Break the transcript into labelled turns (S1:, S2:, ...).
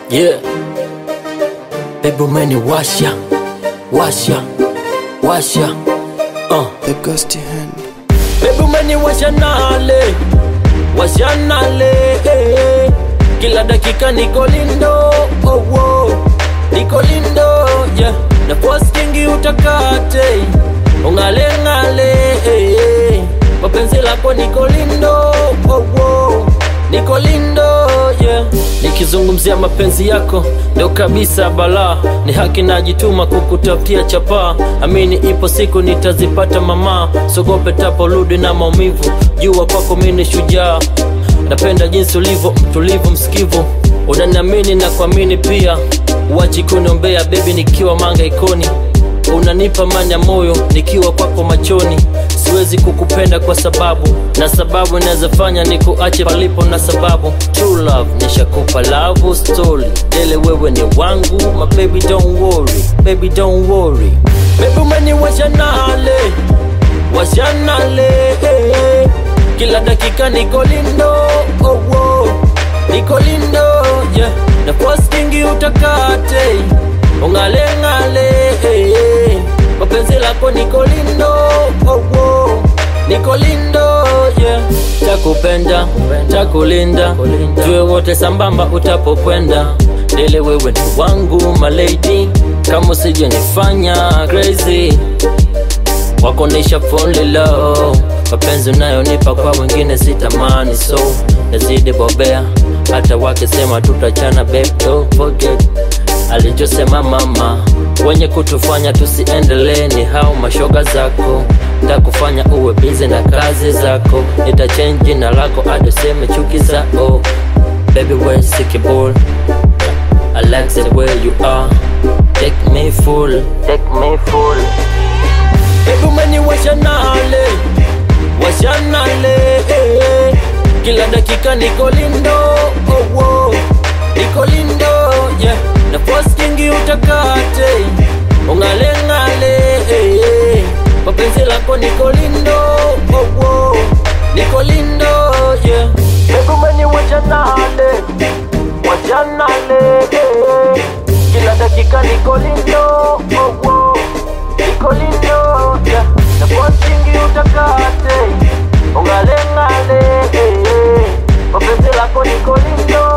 S1: Yeah. Baby umeniwasha washa washa uh.
S2: The gusty hand.
S1: Baby umeniwasha nale washa nale eh. Kila dakika niko lindo oh, oh. Niko lindo yeah. Na postingi utakate ungale ngale eh, eh. Mapenzi lako niko lindo oh, oh. Niko lindo yeah. Nikizungumzia mapenzi yako ndo kabisa balaa, ni haki najituma kukutafutia chapaa. Amini ipo siku nitazipata mama, sogope taporudi na maumivu. Jua kwako mimi ni shujaa, napenda jinsi ulivyo mtulivu, msikivu, unaniamini na kuamini pia. Uachi kuniombea bebi, nikiwa manga ikoni unanipa mani ya moyo nikiwa kwako machoni siwezi kukupenda kwa sababu na sababu inawezafanya nikuache palipo na sababu true love nishakupa love story dele wewe ni wangu my baby don't worry baby don't worry baby umeniwasha nale washa nale eh. kila dakika niko lindo oh, oh. niko lindo yeah. na postingi utakate ungale ngale eh, eh. mapenzi lako niko lindo oh, oh. niko lindo yeah. takupenda takulinda tuwe wote sambamba utapokwenda dele wewe ni wangu malady kama usije nifanya crazy wakonesha phone low mapenzi unayonipa kwa wengine sitamani so nazidi bobea hata wakisema tutachana babe don't forget alichosema mama wenye kutufanya tusiendelee ni hao mashoga zako takufanya uwe bizi na kazi zako nitachange jina lako adoseme chuki zao baby we're sickable I like the way you are take me full take me full Baby umeniwasha nale washa nale eh. kila dakika niko lindo oh, oh. niko lindo yeah. na postingi utakate ungale ngale eh. mapenzi lako niko lindo oh, oh. niko lindo yeah. Baby umeniwasha nale washa nale eh. kila dakika niko lindo oh, oh. niko lindo yeah. na postingi utakate ungale ngale eh. mapenzi lako niko lindo